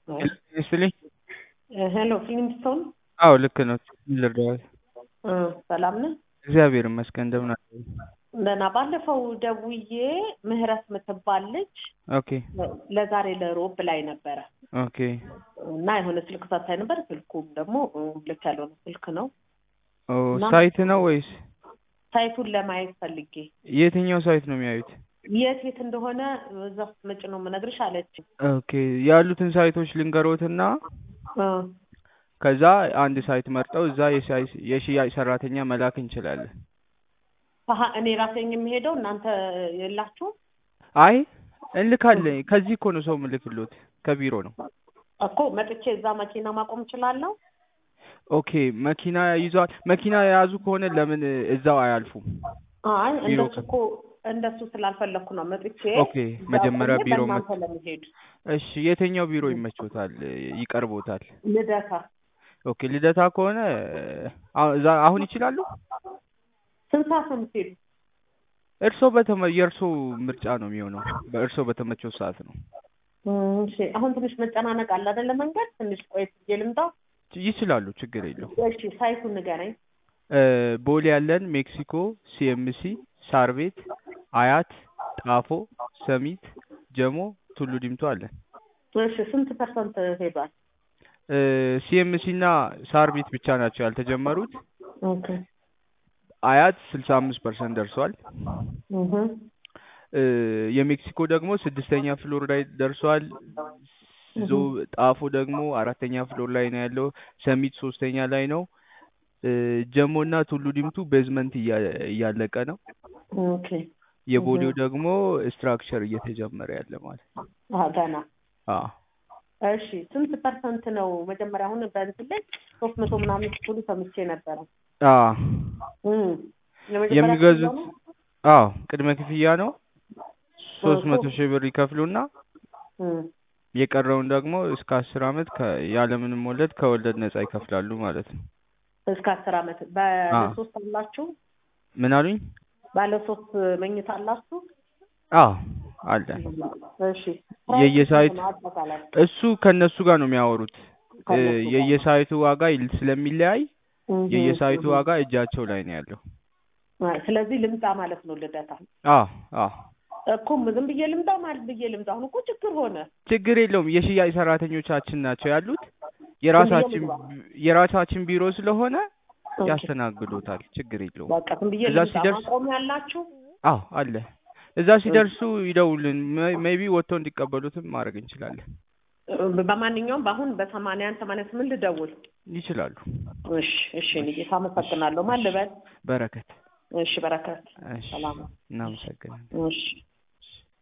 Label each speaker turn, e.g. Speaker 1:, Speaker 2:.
Speaker 1: ይስጥልኝ።
Speaker 2: ሄሎ ፊልምስቶን
Speaker 1: አዎ ልክ ነው። ልርዳዎት?
Speaker 2: ሰላም ነህ?
Speaker 1: እግዚአብሔር ይመስገን። እንደምን አሉ?
Speaker 2: ደህና። ባለፈው ደውዬ ምህረት የምትባል ልጅ
Speaker 1: ኦኬ
Speaker 2: ለዛሬ ለሮብ ላይ ነበረ
Speaker 1: ኦኬ
Speaker 2: እና የሆነ ስልክ ሰጥታኝ ነበር። ስልኩም ደግሞ ልክ ያልሆነ ስልክ ነው።
Speaker 1: ኦ
Speaker 2: እና-
Speaker 1: ሳይት ነው ወይስ
Speaker 2: ሳይቱን ለማየት ፈልጌ
Speaker 1: የትኛው ሳይት ነው የሚያዩት?
Speaker 2: የት የት እንደሆነ እዛ ስትመጪ ነው የምነግርሽ አለች።
Speaker 1: ኦኬ ያሉትን ሳይቶች ልንገሮትና
Speaker 2: እ
Speaker 1: ከዛ አንድ ሳይት መርጠው እዛ የሳይ- የሽያጭ ሰራተኛ መላክ እንችላለን።
Speaker 2: አሀ እኔ ራሴን የሚሄደው እናንተ የላችሁም
Speaker 1: አይ እንልካለን። ከዚህ እኮ ነው ሰው ምልክሎት ከቢሮ ነው።
Speaker 2: እኮ መጥቼ እዛ መኪና ማቆም እችላለሁ?
Speaker 1: ኦኬ መኪና ይዟል። መኪና የያዙ ከሆነ ለምን እዛው አያልፉም?
Speaker 2: አይ
Speaker 1: ቢሮ
Speaker 2: እንደሱ እኮ እንደሱ ስላልፈለግኩ ነው መጥቼ
Speaker 1: ኦኬ መጀመሪያ
Speaker 2: እዛ ቆሜ
Speaker 1: ቢሮ
Speaker 2: በእናንተ ለመሄድ
Speaker 1: እሺ የትኛው ቢሮ ይመቾታል? ይቀርቦታል?
Speaker 2: ልደታ
Speaker 1: ኦኬ ልደታ ከሆነ አሁ- እዛ አሁን ይችላሉ?
Speaker 2: ስንት ሰዓት ነው የምትሄዱ?
Speaker 1: እርሶ በተመ የእርሶ ምርጫ ነው የሚሆነው። በእርሶ በተመቸው ሰዓት ነው።
Speaker 2: እም፣ እሺ አሁን ትንሽ መጨናነቅ አለ አይደለ? መንገድ ትንሽ ቆየት ብዬ ልምጣ።
Speaker 1: ይችላሉ፣ ችግር የለው።
Speaker 2: እሺ ሳይቱን ንገረኝ።
Speaker 1: እ ቦሌ ያለን ሜክሲኮ፣ ሲኤምሲ፣ ሳር ቤት፣ አያት፣ ጣፎ፣ ሰሚት፣ ጀሞ፣ ቱሉ ዲምቱ አለን።
Speaker 2: እሺ ስንት ፐርሰንት ሄዷል?
Speaker 1: ሲኤምሲ እና ሳር ቤት ብቻ ናቸው ያልተጀመሩት።
Speaker 2: ኦኬ
Speaker 1: አያት ስልሳ አምስት ፐርሰንት ደርሷል።
Speaker 2: እህ
Speaker 1: እ የሜክሲኮ ደግሞ ስድስተኛ ፍሎር ላይ ደርሷል። ዞ ጣፎ ደግሞ አራተኛ ፍሎር ላይ ነው ያለው። ሰሚት ሶስተኛ ላይ ነው። እ ጀሞ እና ቱሉ ዲምቱ ቤዝመንት እያ- እያለቀ ነው።
Speaker 2: ኦኬ
Speaker 1: የቦሌው ደግሞ ስትራክቸር እየተጀመረ ያለ ማለት ነው።
Speaker 2: አዎ ገና
Speaker 1: አዎ
Speaker 2: እሺ ስንት ፐርሰንት ነው? መጀመሪያ አሁን በእንትን ላይ ሶስት መቶ ምናምን ስትሉ ሰምቼ ነበረ።
Speaker 1: አዎ
Speaker 2: እም የመጀመሪያ
Speaker 1: የሚገዙት
Speaker 2: ክፍያ ነው?
Speaker 1: አዎ ቅድመ ክፍያ ነው። ሶስት መቶ
Speaker 2: ሶስት-
Speaker 1: ሺህ ብር ይከፍሉና
Speaker 2: እም
Speaker 1: የቀረውን ደግሞ እስከ አስር አመት ከ- ያለምንም ወለድ ከወለድ ነጻ ይከፍላሉ ማለት ነው።
Speaker 2: እስከ አስር አመት ባለ ሶስት አላችሁ?
Speaker 1: ምን አሉኝ?
Speaker 2: ባለ ሶስት መኝታ አላችሁ?
Speaker 1: አዎ አለ።
Speaker 2: እሺ
Speaker 1: የየሳይት
Speaker 2: ነው አጠቃላይ
Speaker 1: እሱ ከነሱ ጋር ነው የሚያወሩት። እ
Speaker 2: ከእነሱ ጋር።
Speaker 1: የየሳይቱ ዋጋ ይል- ስለሚለያይ
Speaker 2: እህ
Speaker 1: የየሳይቱ
Speaker 2: እህ
Speaker 1: ዋጋ እጃቸው ላይ ነው ያለው።
Speaker 2: አይ፣ ስለዚህ ልምጣ ማለት ነው ልደታ
Speaker 1: አዎ አዎ
Speaker 2: እኮ ዝም ብዬ ልምጣ ማለት ብዬ ልምጣ። አሁን እኮ ችግር ሆነ።
Speaker 1: ችግር የለውም። የሽያጭ ሰራተኞቻችን ናቸው ያሉት። የራሳችን
Speaker 2: ልግባ?
Speaker 1: የራሳችን ቢሮ ስለሆነ
Speaker 2: ኦኬ።
Speaker 1: ያስተናግዶታል። ችግር የለውም።
Speaker 2: በቃ ዝም ብዬ
Speaker 1: እዛ
Speaker 2: ልምጣ።
Speaker 1: ሲደርስ-
Speaker 2: ማቆሚያ ያላችሁ?
Speaker 1: አዎ አለ። እዛ ሲደርሱ ይደውልን። ሜቢ ወጥተው እንዲቀበሉትም ማድረግ እንችላለን።
Speaker 2: እ፣ በማንኛውም በአሁን በሰማንያ አንድ ሰማንያ ስምንት ልደውል።
Speaker 1: ይችላሉ።
Speaker 2: እሺ እሺ፣ እኔ ጌታ አመሰግናለሁ። ማን ልበል?
Speaker 1: በረከት።
Speaker 2: እሺ በረከት።
Speaker 1: እሺ
Speaker 2: ሰላም።
Speaker 1: እናመሰግናለን።
Speaker 2: እሺ